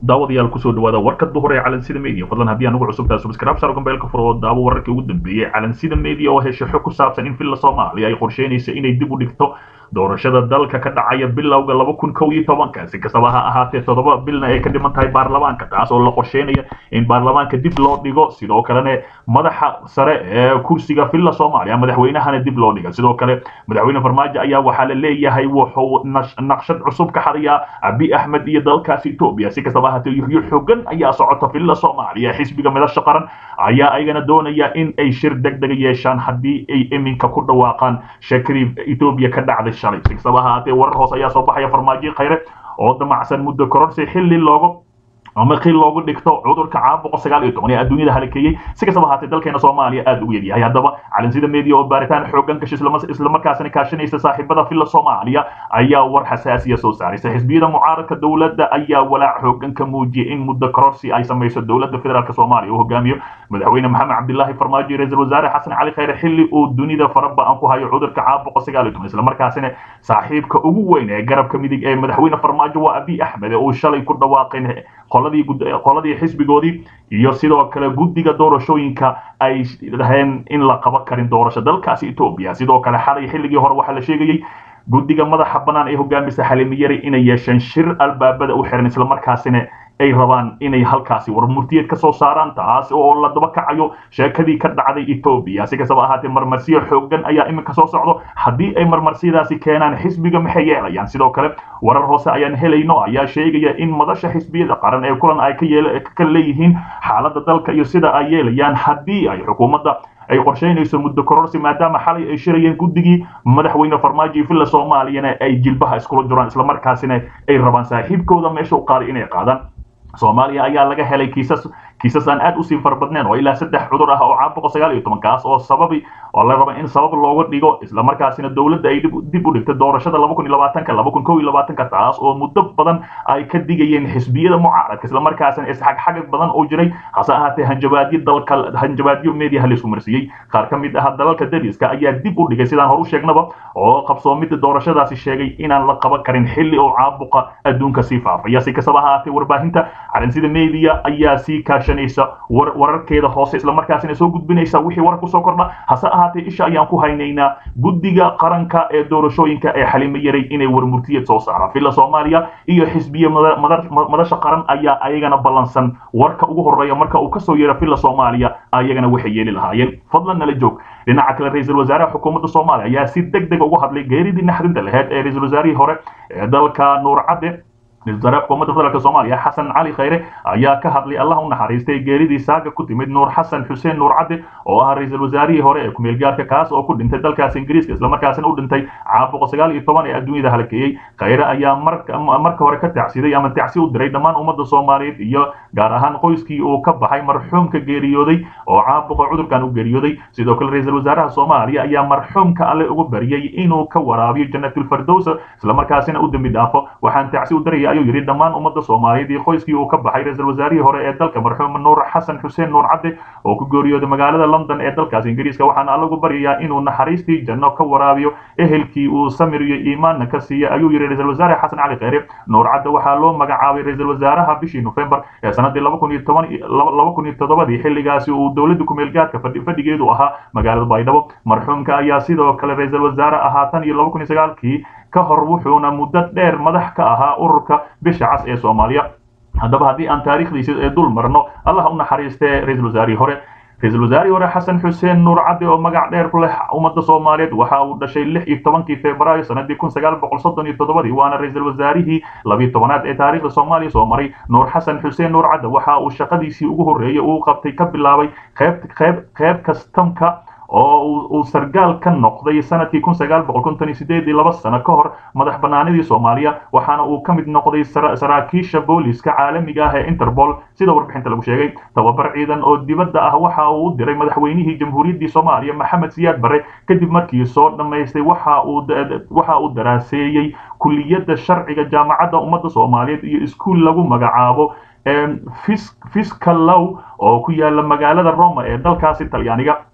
daawadayaal kusoo dhawaada warka duhur ee calansida media fadlan haddii anugu cusubtaa subscribe sar gambeelka furo oo daawo wararkii ugu dambeeyey calansida media oo hesha xog ku saabsan in villa soomaaliya ay qorsheynaysa inay dib u dhigto doorashada dalka ka dhacaya bilowga laba kun kow iyo tobanka si kastaba ha ahaatee toddoba bilna ay ka dhiman tahay baarlamaanka taas oo la qorsheynaya in baarlamaanka dib loo dhigo sidoo kalena madaxa sare ee kursiga villa soomaaliya madaxweynahana dib loo dhiga sidoo kale madaxweyne farmaajo ayaa waxaa la leeyahay wuxuu naqshad cusub ka xadayaa abi axmed iyo dalkaasi etoobiya si kastaba ahaatee yuhyo xogan ayaa socota villa soomaaliya xisbiga midasha qaran ayaa ayagana doonaya in ay shir degdega yeeshaan haddii ay iminka ku dhawaaqaan shakri etoobiya ka dhacday shalay si kastaba ahaatee warar hoose ayaa soo baxaya farmaajo khayre oo damacsan muddo kororsi xilli loogu ama qil loogu dhigto cudurka caabuqa sagaal iyo toban ee adduunyada halakeeyey si kastaba ahaatee dalkeena soomaaliya aada ugu yaryahay haddaba calansida media oo baaritaan xoogan gashay islamarkaasina kaashanaysa saaxiibada villa soomaaliya ayaa war xasaasiya soo saaraysa xisbiyada mucaaradka dowladda ayaa walaac xoogan ka muujiyay in muddo kororsi ay samayso dowladda federaalk soomaaliya uu hogaamiyo madaxweyne maxamed cabdilaahi farmaajo iyo ra-iisul wasaare xasan cali khayre xilli uu dunida faraba-an ku hayo cudurka caabuqa sagaal iyo toban islamarkaasina saaxiibka ugu weyn ee garabka midig ee madaxweyne farmaajo waa abi axmed ee uu shalay ku dhawaaqeen qoladii xisbigoodii iyo sidoo kale guddiga doorashooyinka ay dhaheen in la qaban karin doorasho dalkaasi etoobiya sidoo kale xalay xilligii hore waxaa la sheegayey guddiga madaxa bannaan ee hogaamisa xalimiyari inay yeesheen shir albaabada u xiran islamarkaasina ay rabaan inay halkaasi war murtiyeed ka soo saaraan taas oo la daba kacayo sheekadii ka dhacday etoobiya si kastaba ahaatee marmarsiyo xoogan ayaa iminka soo socdo haddii ay marmarsiyadaasi keenaan xisbiga maxay yeelayaan sidoo kale warar hoose ayaan helayno ayaa sheegaya in madasha xisbiyada qaran ee kulan ay ka leeyihiin xaaladda dalka iyo sida ay yeelayaan haddii ay xukuumadda ay qorsheynayso muddo kororsi maadaama xalay ay shirayeen guddigii madaxweyne farmaajo iyo villa soomaaliyana ay jilbaha iskula jiraan islamarkaasina ay rabaan saaxiibkooda meesha u qaaday inay qaadaan soomaaliya ayaa laga helay kiisas kiisas aan aad usii farabadneen oo ilaa saddex cudur ah oo caabuqa sagaal iyo toban kaas oo sababi oo la raba in sabab looga dhigo islamarkaasina dowladda ay dib u dhigtay doorashada laba kun iyo labaatanka laba kun kow iyo labaatanka taas oo muddo badan ay ka digayeen xisbiyada mucaaradka islamarkaasina isxagxagag badan oo jiray hase ahaatee hanjabaadyo dalka hanjabaadyo mediaha laisku marsiiyey qaar ka mid ah dalalka dariska ayaa dib u dhigay sidaan hor u sheegnaba oo qabsoomida doorashadaasi sheegay inaan la qaban karin xilli oo caabuqa adduunka sii faafaya si kastaba ahaatee warbaahinta calansida media ayaa sii kaashanaysa wararkeeda hoose islamarkaasina soo gudbinaysa wixii warar kusoo kordha hase ahaatee isha ayaan ku haynaynaa guddiga qaranka ee doorashooyinka ee xalimo yaray inay warmurtiyad soo saaraan villa soomaaliya iyo xisbiya madasha qaran ayaa ayagana ballansan warka ugu horeeya marka uu kasoo yeero villa soomaaliya ayagana waxay yeeli lahaayeen fadlan nala joog dhinaca kale ra-iisul wasaaraha xukuumadda soomaaliya ayaa si deg deg uga hadlay geeridii naxdinta laheyd ee ra-iisul wasaarihii hore ee dalka nuur cadde ra-isul wasaaraha xukuumadda federaalk soomaaliya xasan cali khayre ayaa ka hadlay allah u naxariistay geeridii saaga ku timid nuur xasan xuseen nuur cadde oo ah ra-iisul wasaarihii hore ee kumeel gaarka kaas oo ku dhintay dalkaas ingiriiska islamarkaasina u dhintay caabuqa sagaal iyo toban ee adduunyada halakeeyey khayre ayaa marka hore ka tacsiday ama tacsi u diray dhammaan ummadda soomaaliyeed iyo gaar ahaan qoyskii uu ka baxay marxuumka geeriyooday oo caabuqa cudurkan u geeriyooday sidoo kale ra-iisul wasaaraha soomaaliya ayaa marxuumka alle ugu baryay inuu ka waraabiyo janatulfardows islamarkaasina u dembi dhaafo waxaan tacsi u diraya ayuu yidhi dhammaan ummadda soomaaliyeed iyo qoyskii uu ka baxay ra-iisul wasaarihii hore ee dalka marxuum nuur xasan xuseen nuur cadde oo ku geeriyooday magaalada london ee dalkaas ingiriiska waxaana allagu baryayaa inuu naxariistii janno ka waraabiyo ehelkii uu samir iyo iimaanna ka siiya ayuu yidhi ra-iisul wasaare xasan cali kheyre nuur cadde waxaa loo magacaabay ra-iisul wasaaraha bishii nofembar ee sanadii laba kun iyo toban laba kun iyo toddobadii xilligaasi uu dowladda kumeelgaadka fadhigeedu ahaa magaalada baydhabo marxuumka ayaa sidoo kale ra-iisul wasaare ahaa tan iyo laba kun iyo sagaalkii ka hor wuxuuna muddo dheer madax ka ahaa ururka bisha cas ee soomaaliya haddaba haddii aan taariikhdiisa ee dul marno allah u naxariistee ra-iisul wasaarihii hore ra-iisul wasaarihii hore xasan xuseen nuur cadde oo magac dheer ku leh ummadda soomaaliyeed waxa uu dhashay lix iyo tobankii februaayo sanadii kun sagaal boqol soddon iyo toddobadii waana ra-iisul wasaarihii labiyo tobanaad ee taariikhda soomaaliya soo maray nuur xasan xuseen nuur cadde waxa uu shaqadiisii ugu horreeyey uu qabtay ka bilaabay qeyb qeyb qeyb kastamka oo uu sargaal ka noqday sanadkii kun sagaal boqol konton iyo sideed iyo laba sano ka hor madax banaanidii soomaaliya waxaana uu ka mid noqday saraakiisha booliska caalamiga ah ee interpol sida warbixinta lagu sheegay tababar ciidan oo dibadda ah waxa uu u diray madaxweynihii jamhuuriyaddii soomaaliya maxamed siyaad barre kadib markii soo dhammaystay waxa uu waxa uu daraaseeyey kuliyadda sharciga jaamacadda ummadda soomaaliyeed iyo iskuul lagu magacaabo fiscal low oo ku yaala magaalada roma ee dalkaasi talyaaniga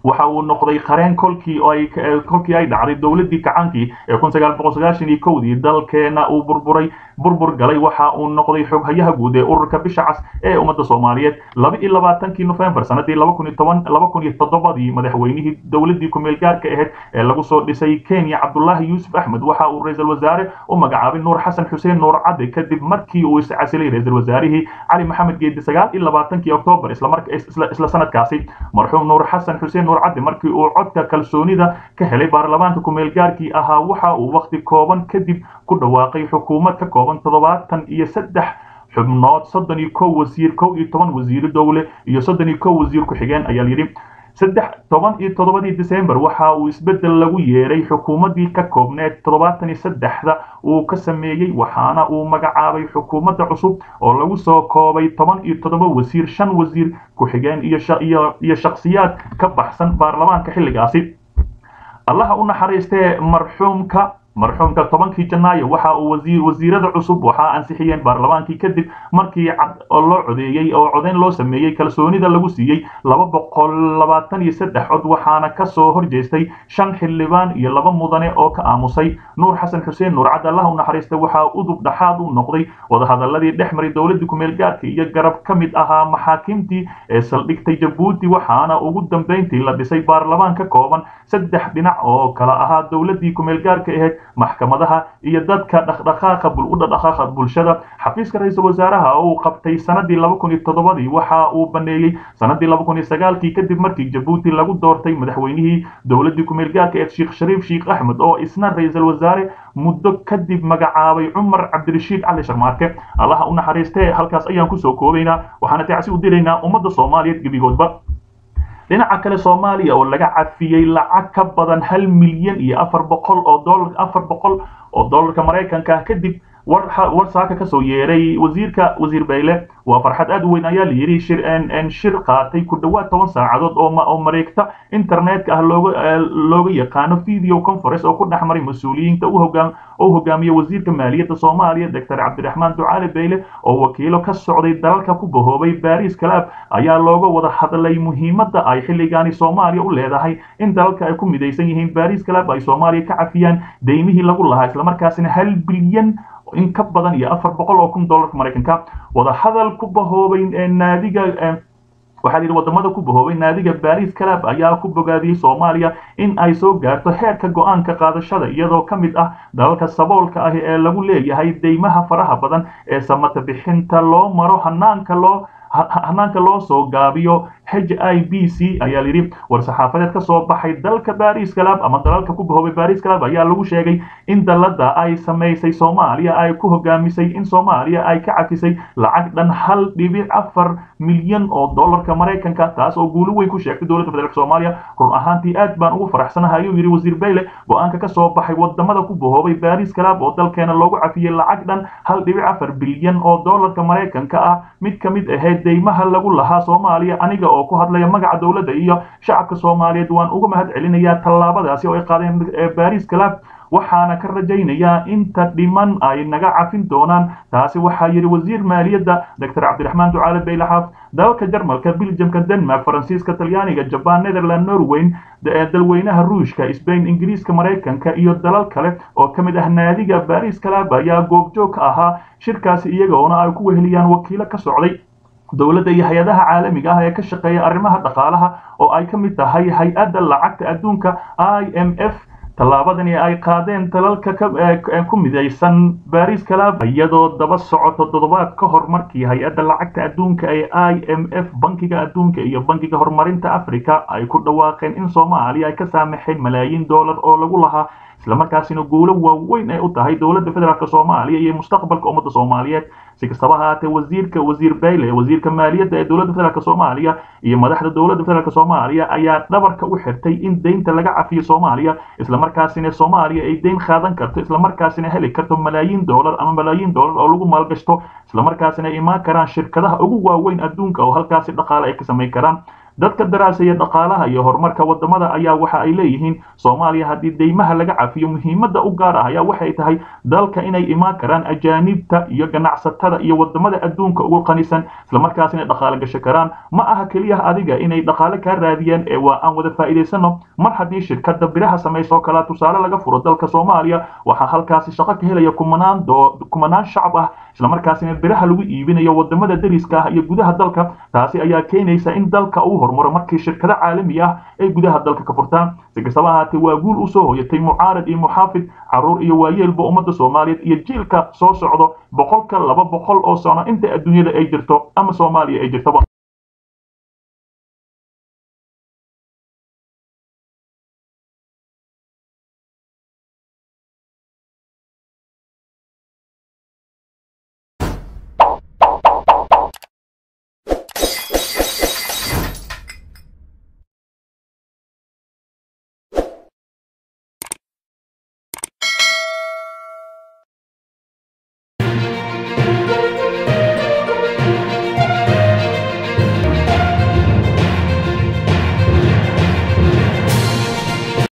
waxa uu noqday qareen kolkii ay kolkii ay dhacday dowladii kacaankii ee kun sagaal boqol sagaashan iyo kowdii dalkeena uu burburay burbur galay waxa uu noqday xoghayaha guud ee ururka bisha cas ee ummadda soomaaliyeed laba iyo labaatankii nofembar sanadii laba kun iyo toban laba kun iyo toddobadii madaxweynihii dowladii kumeel gaarka ahayd ee lagu soo dhisay kenya cabdullaahi yuusuf axmed waxa uu ra-iisul wasaare u magacaabay nuur xasan xuseen nuur cadde kadib markii uu iscasilay ra-iisul wasaarihii cali maxamed geedi sagaal iyo labaatankii oktoobar isla sanadkaasi marxuum nuur xasan xuseen nuur cadde markii uu codka kalsoonida ka helay baarlamaanka kumeel gaarkii ahaa waxa uu waqti kooban kadib ku dhawaaqay xukuumad ka kooban toddobaatan iyo saddex xubnood soddon iyo kow wasiir kow iyo toban wasiiro dowle iyo soddon iyo kow wasiir ku-xigeen ayaa layidhi saddex toban iyo toddobadii december waxa uu isbeddel lagu yeeray xukuumaddii ka koobneed toddobaatan iyo saddexda uu ka sameeyey waxaana uu magacaabay xukuumadda cusub oo lagu soo koobay toban iyo toddoba wasiir shan wasiir ku-xigeen iyo iyo shakhsiyaad ka baxsan baarlamaanka xilligaasi allaha u naxariistee marxuumka marxuumka tobankii janaayo waxa uu wasiir wasiirada cusub waxaa ansixiyeen baarlamaankii kadib markii cad oo loo codeeyey oo codeyn loo sameeyey kalsoonida lagu siiyey laba boqol labaatan iyo saddex cod waxaana ka soo horjeestay shan xildhibaan iyo laba mudane oo ka aamusay nuur xasan xuseen nuur cad allah u naxariista waxaa udub dhaxaad u noqday wadahadaladii dhex maray dowladii kumeel gaarka iyo garab ka mid ahaa maxaakiimtii ee saldhigtay jabuuti waxaana ugu dambeyntii la dhisay baarlamaan ka kooban saddex dhinac oo kala ahaa dowladii kumeel gaarka ahayd maxkamadaha iyo dadka dhaqdhaqaaqa u dhaqdhaqaaqa bulshada xafiiska ra-iisul wasaaraha oo uu qabtay sanadii laba kun iyo toddobadii waxa uu baneeyey sanadii laba kun iyo sagaalkii kadib markii jabuuti lagu doortay madaxweynihii dowladii kumeel gaarka ee sheekh shariif sheekh axmed oo isna ra-iisul wasaare muddo kadib magacaabay cumar cabdirashiid cali sharmaarke allaha u naxariistee halkaas ayaan kusoo koobaynaa waxaana tacsi u diraynaa ummadda soomaaliyeed gebigoodba dhinaca kale soomaaliya oo laga cafiyey lacag ka badan hal milyan iyo afar boqol oo dolar afar boqol oo dollarka maraykanka ah kadib war war saaka kasoo yeeray wasiirka wasiir bayle waa farxad aad u weyn ayaa layidhi shir shir qaatay ku dhowaad toban saacadood oo oo mareegta internetka ah looga looga yaqaano video conference oo ku dhex maray mas-uuliyiinta u hogaam oo hogaamiye wasiirka maaliyadda soomaaliya doctor cabdiraxmaan ducaale bayle oo wakiilo ka socday dalalka ku bahoobay baris club ayaa looga wada hadlay muhiimadda ay xilligaani soomaaliya u leedahay in dalalka ay ku midaysan yihiin baris club ay soomaaliya ka cafiyaan deymihii lagu lahaa islamarkaasina hal bilyan in ka badan iyo afar boqol oo kun dollarka maraykanka wadahadal ku bahoobay naadiga waxaa yidhi wadamada ku bahoobay naadiga baris club ayaa ku bogaadiyey soomaaliya in ay soo gaarto heerka go-aanka qaadashada iyadoo ka mid ah dalalka saboolka ah ee lagu leeyahay deymaha faraha badan ee samata bixinta loo maro hanaanka loo hanaanka loo soo gaabiyo h i b c ayaa layidhi war-saxaafadeed ka soo baxay dalka baris club ama dalalka ku bahoobay baris club ayaa lagu sheegay in dalada ay samaysay soomaaliya ay ku hogaamisay in soomaaliya ay ka cafisay lacag dhan hal dhibic afar milyan oo dollarka maraykanka taas oo guulo weyn ku sheegtay dowladda federaalk soomaaliya run ahaantii aad baan ugu faraxsanahay ayuu yidhi wasiir bayle go-aanka ka soo baxay wadamada ku bahoobay baris club oo dalkeena loogu cafiyey lacag dhan hal dhibic afar bilyan oo dollarka maraykanka ah mid ka mid ahayd deymaha lagu lahaa soomaaliya aniga oo ku hadlaya magaca dowladda iyo shacabka soomaaliyeed waan uga mahad celinayaa tallaabadaasi oo ay qaadeen baris club waxaana ka rajaynayaa inta dhiman ay naga cafin doonaan taasi waxaa yidhi wasiir maaliyadda doctor cabdiraxmaan ducaale bayle xaaf dalalka jarmalka biljamka denmark faransiiska talyaaniga jaban netherland norweyn dalweynaha ruushka sbain ingiriiska maraykanka iyo dalal kale oo ka mid ah naadiga baris club ayaa goobjoog ka ahaa shirkaasi iyagoona ay ku weheliyaan wakiilo ka socday dowladda iyo hay-adaha caalamiga ah ee ka shaqeeya arrimaha dhaqaalaha oo ay ka mid tahay hay-adda lacagta adduunka i m f tallaabadani ay qaadeen dalalka ku midaysan baris club iyadoo daba socoto toddobaad ka hor markii hay-adda lacagta adduunka ee i m f bankiga adduunka iyo bankiga horumarinta africa ay ku dhawaaqeen in soomaaliya ay ka saamaxeen malaayiin dollar oo lagu lahaa islamarkaasina guulo waaweyn ay u tahay dowladda federaalk soomaaliya iyo mustaqbalka ummadda soomaaliyeed si kastaba ahaatee wasiirka wasiir bayle wasiirka maaliyadda ee dowladda federaalk soomaaliya iyo madaxda dowladda federaalk soomaaliya ayaa dhabarka u xirtay in deynta laga cafiyo soomaaliya islamarkaasina soomaaliya ay deyn qaadan karto islamarkaasina heli karto malaayiin dollar ama malaayiin dollar oo lagu maalgashto islamarkaasina ay imaan karaan shirkadaha ugu waaweyn adduunka oo halkaasi dhaqaale ay ka samayn karaan dadka daraasaya dhaqaalaha iyo horumarka wadamada ayaa waxa ay leeyihiin soomaaliya haddii deymaha laga cafiyo muhiimadda u gaar ah ayaa waxay tahay dalka inay imaan karaan ajaanibta iyo ganacsatada iyo wadamada adduunka ugu qanisan islamarkaas inay dhaqaale gasho karaan ma aha keliya adiga inay dhaqaale kaa raadiyeen ee waa aan wada faa'iidaysano mar haddii shirkada biraha samayso kalaa tusaale laga furo dalka soomaaliya waxaa halkaasi shaqo ka helaya kumanaan kumanaan shacab ah islamarkaasina biraha lagu iibinayo wadamada dariska ah iyo gudaha dalka taasi ayaa keenaysa in dalka uu horumaro markii shirkado caalami ah ay gudaha dalka ka furtaan si kastaba ahaatee waa guul usoo hoyatay mucaarad iyo muxaafid caruur iyo waayeelba ummadda soomaaliyeed iyo jiilka soo socdo boqolka laba boqol oo sano inta adduunyada ay jirto ama soomaaliya ay jirtoba